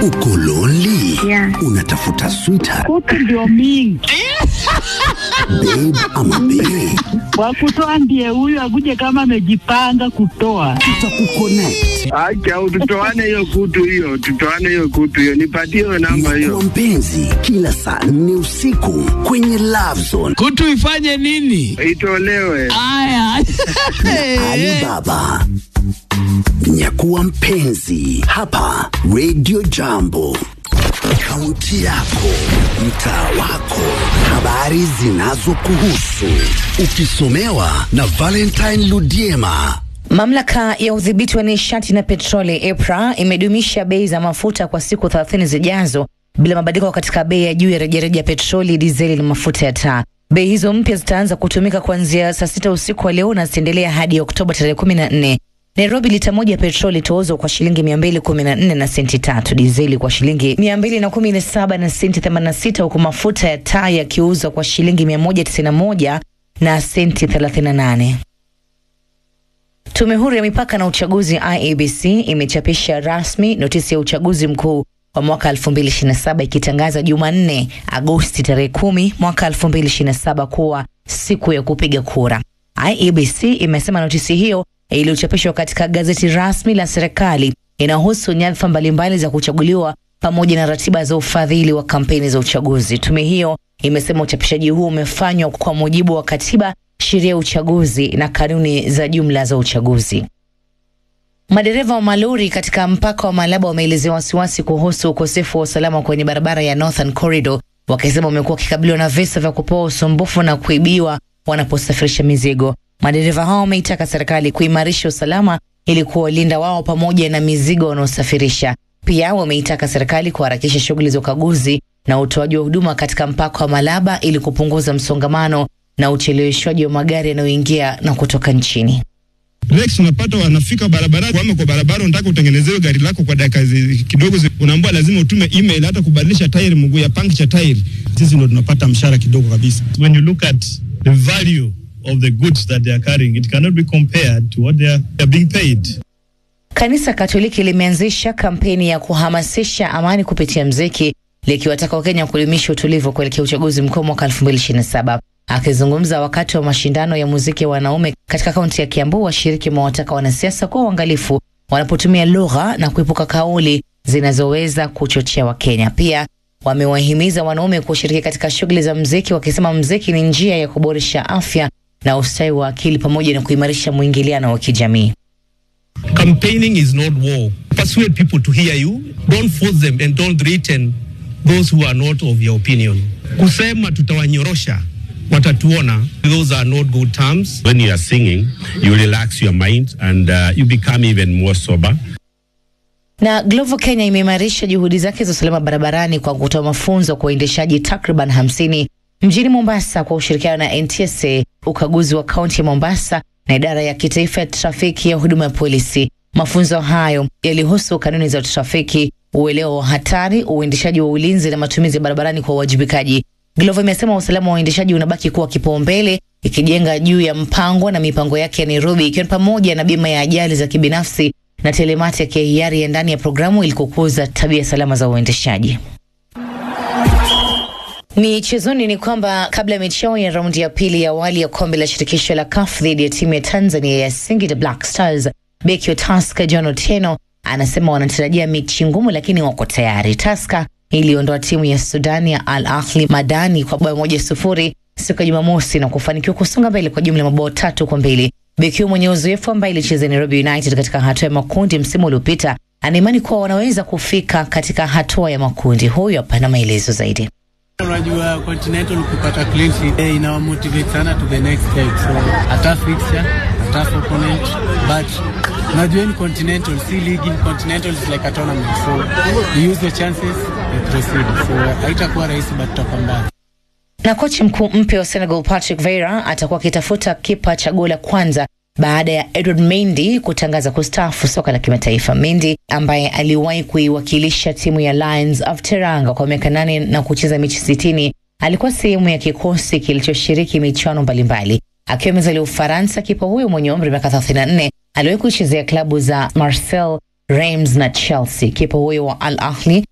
Uko lonely? Yeah. Unatafuta sweetheart, Kutu ndio mingi babe ama bae? wakutoa ndiye huyu akuje kama amejipanga kutoa. Tutakuconnect. Acha tutoane hiyo kutu hiyo, tutoane hiyo kutu hiyo, nipatie hiyo namba Kwa hiyo. mpenzi, kila saa nne usiku kwenye Love Zone. kutu ifanye nini? Itolewe. Aya. Alibaba. Nyakuwa mpenzi hapa Radio Jambo. Kaunti yako, mtaa wako, habari zinazokuhusu, ukisomewa na Valentine Ludiema. Mamlaka ya udhibiti wa nishati na petroli EPRA imedumisha bei za mafuta kwa siku 30 zijazo bila mabadiliko katika bei ya juu ya rejareja petroli, dizeli na mafuta ya taa. Bei hizo mpya zitaanza kutumika kuanzia saa sita usiku wa leo na zitaendelea hadi Oktoba tarehe 14. Nairobi, lita moja ya petroli itauzwa kwa shilingi 214 na senti tatu, dizeli kwa shilingi 217 na senti 86, huku mafuta ya taa yakiuzwa kwa shilingi 191 na senti 38. Tume huru ya mipaka na uchaguzi IEBC imechapisha rasmi notisi ya uchaguzi mkuu wa mwaka 2027 ikitangaza Jumanne Agosti tarehe 10 mwaka 2027 kuwa siku ya kupiga kura. IEBC imesema notisi hiyo iliyochapishwa katika gazeti rasmi la serikali inahusu nyadhifa mbalimbali za kuchaguliwa pamoja na ratiba za ufadhili wa kampeni za uchaguzi. Tume hiyo imesema uchapishaji huu umefanywa kwa mujibu wa katiba, sheria ya uchaguzi na kanuni za jumla za uchaguzi. Madereva wa malori katika mpaka wa Malaba wameelezea wasiwasi kuhusu ukosefu wa usalama kwenye barabara ya Northern Corridor, wakisema wamekuwa wakikabiliwa na visa vya kupewa usumbufu na kuibiwa wanaposafirisha mizigo. Madereva hao wameitaka serikali kuimarisha usalama ili kuwalinda wao pamoja na mizigo wanaosafirisha. Pia wameitaka serikali kuharakisha shughuli za ukaguzi na utoaji wa huduma katika mpaka wa Malaba ili kupunguza msongamano na ucheleweshwaji wa magari yanayoingia na kutoka nchini. Rex unapata wanafika barabara kwame kwa barabara, unataka utengenezewe gari lako kwa dakika zi- kidogo, zi- unaambiwa lazima utume email, hata kubadilisha tairi, mguu ya puncture tairi. Sisi ndo tunapata mshahara kidogo kabisa. when you look at the value of the goods that they are carrying, it cannot be compared to what they are, they are being paid. Kanisa Katoliki limeanzisha kampeni ya kuhamasisha amani kupitia mziki likiwataka Wakenya kudumisha utulivu kuelekea uchaguzi mkuu mwaka 2027. Akizungumza wakati wa mashindano ya muziki ya wanaume katika kaunti ya Kiambu, washiriki wamewataka wanasiasa kuwa uangalifu wanapotumia lugha na kuepuka kauli zinazoweza kuchochea Wakenya. Pia wamewahimiza wanaume kushiriki katika shughuli za mziki, wakisema mziki ni njia ya kuboresha afya na ustawi wa akili pamoja na kuimarisha mwingiliano wa kijamii. Campaigning is not war. Persuade people to hear you. Don't force them and don't threaten those who are not of your opinion. Kusema tutawanyorosha watatuona. Those are not good terms. When you are singing, you relax your mind and uh, you become even more sober. Na Glovo Kenya imeimarisha juhudi zake za usalama barabarani kwa kutoa mafunzo kwa waendeshaji takriban 50 mjini Mombasa kwa ushirikiano na NTSA, ukaguzi wa kaunti ya Mombasa na idara ya kitaifa ya trafiki ya huduma ya polisi. Mafunzo hayo yalihusu kanuni za trafiki, uelewa wa hatari, uendeshaji wa ulinzi na matumizi ya barabarani kwa uwajibikaji. Glovo imesema usalama wa uendeshaji unabaki kuwa kipaumbele, ikijenga juu ya mpango na mipango yake ya Nairobi, ikiwa ni pamoja na bima ya ajali za kibinafsi na telematic ya hiari ya ndani ya programu ili kukuza tabia salama za uendeshaji. Michezoni ni kwamba kabla ya mechi yao ya raundi ya pili ya awali ya kombe la shirikisho la CAF dhidi ya timu ya Tanzania ya Singida Black Stars, beki wa Tusker John Otieno anasema wanatarajia mechi ngumu, lakini wako tayari. Tusker iliondoa timu ya Sudan ya Al Ahli Madani kwa bao moja sufuri siku ya Jumamosi na kufanikiwa kusonga mbele kwa jumla ya mabao tatu kwa mbili. Beki huyo mwenye uzoefu ambaye ilicheza Nairobi United katika hatua ya makundi msimu uliopita anaimani kuwa wanaweza kufika katika hatua ya makundi. Huyo hapana maelezo zaidi. Unajua Continental kupata clean sheet eh, inawa motivate sana to the next step. So a tough fixture, a tough opponent, but unajua ni Continental si ligi. Continental is like a tournament. So we use the chances, we proceed. So haitakuwa rahisi but tutapambana. Na kocha mkuu mpya wa Senegal Patrick Vieira atakuwa akitafuta kipa chaguo la kwanza baada ya Edward Mendy kutangaza kustaafu soka la kimataifa. Mendy ambaye aliwahi kuiwakilisha timu ya Lions of Teranga kwa miaka nane na kucheza mechi sitini alikuwa sehemu ya kikosi kilichoshiriki michuano mbalimbali. Akiwa amezalia Ufaransa, kipa huyo mwenye umri wa miaka 34 aliwahi kuchezea klabu za Marseille, Reims na Chelsea. Kipa huyo wa Al Ahly